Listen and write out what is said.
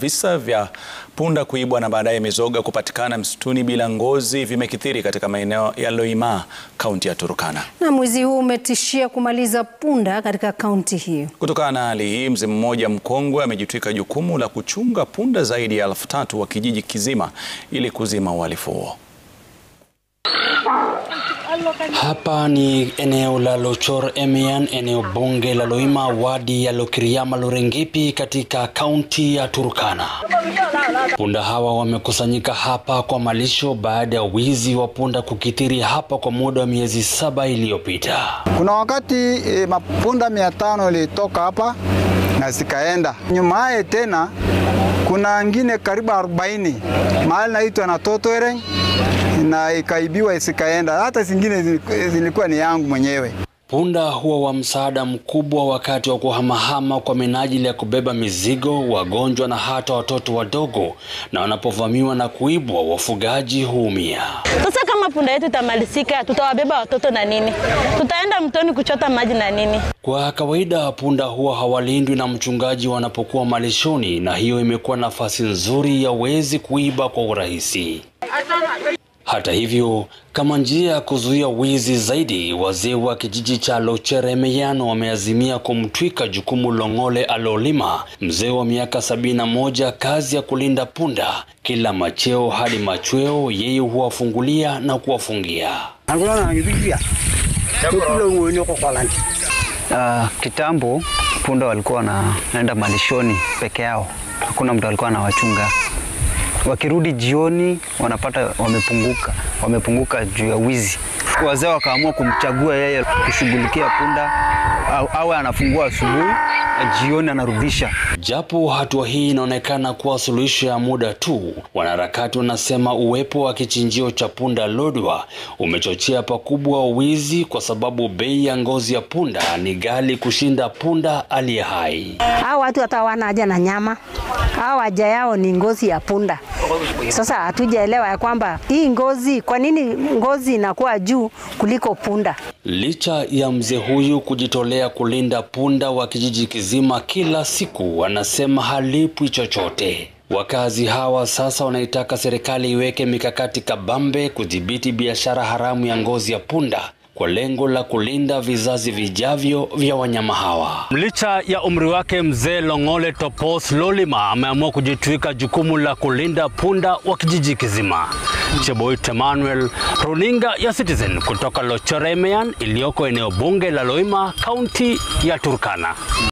visa vya punda kuibwa na baadaye mizoga kupatikana msituni bila ngozi vimekithiri katika maeneo ya Loimaa, kaunti ya Turkana. Na mwizi huu umetishia kumaliza punda katika kaunti hiyo. Kutokana na hali hii, mzee mmoja mkongwe amejitwika jukumu la kuchunga punda zaidi ya elfu tatu wa kijiji kizima ili kuzima uhalifu huo. Hapa ni eneo la Lochor Emian, eneo bunge la Loimaa, wadi ya Lokiriama Lorengipi katika kaunti ya Turkana. Punda hawa wamekusanyika hapa kwa malisho baada ya wizi wa punda kukithiri hapa kwa muda wa miezi saba iliyopita. Kuna wakati e, mapunda mia tano ilitoka hapa na zikaenda nyumaye tena, kuna ngine karibu 40 mahali naitwa na Totoereng na ikaibiwa isikaenda. Hata zingine zilikuwa ni yangu mwenyewe. Punda huwa wa msaada mkubwa wakati wa kuhamahama kwa minajili ya kubeba mizigo, wagonjwa na hata watoto wadogo, na wanapovamiwa na kuibwa, wafugaji huumia. Sasa kama punda yetu itamalizika, tutawabeba watoto na nini? Tutaenda mtoni kuchota maji na nini? Kwa kawaida punda huwa hawalindwi na mchungaji wanapokuwa malishoni, na hiyo imekuwa nafasi nzuri ya wezi kuiba kwa urahisi. Hata hivyo, kama njia ya kuzuia wizi zaidi, wazee wa kijiji cha Locheremeyano wameazimia kumtwika jukumu Long'ole Alolima, mzee wa miaka sabini na moja, kazi ya kulinda punda. Kila macheo hadi machweo, yeye huwafungulia na kuwafungia. Uh, kitambo punda walikuwa wanaenda malishoni peke yao, hakuna mtu alikuwa anawachunga wakirudi jioni wanapata wamepunguka, wamepunguka juu ya wizi. Wazee wakaamua kumchagua yeye kushughulikia punda, au awe anafungua asubuhi na jioni anarudisha. Japo hatua hii inaonekana kuwa suluhisho ya muda tu, wanaharakati wanasema uwepo wa kichinjio cha punda lodwa umechochea pakubwa wizi, kwa sababu bei ya ngozi ya punda ni ghali kushinda punda aliye hai. Hao watu hata hawana haja na nyama, hao haja yao ni ngozi ya punda. Sasa hatujaelewa ya kwamba hii ngozi, kwa nini ngozi inakuwa juu kuliko punda? Licha ya mzee huyu kujitolea kulinda punda wa kijiji kizima kila siku, wanasema halipwi chochote. Wakazi hawa sasa wanaitaka serikali iweke mikakati kabambe kudhibiti biashara haramu ya ngozi ya punda kwa lengo la kulinda vizazi vijavyo vya wanyama hawa. Licha ya umri wake, mzee Long'ole Topos Lolima ameamua kujitwika jukumu la kulinda punda wa kijiji kizima. Cheboit Emmanuel, runinga ya Citizen kutoka Lochoremean iliyoko eneo bunge la Loima, kaunti ya Turkana.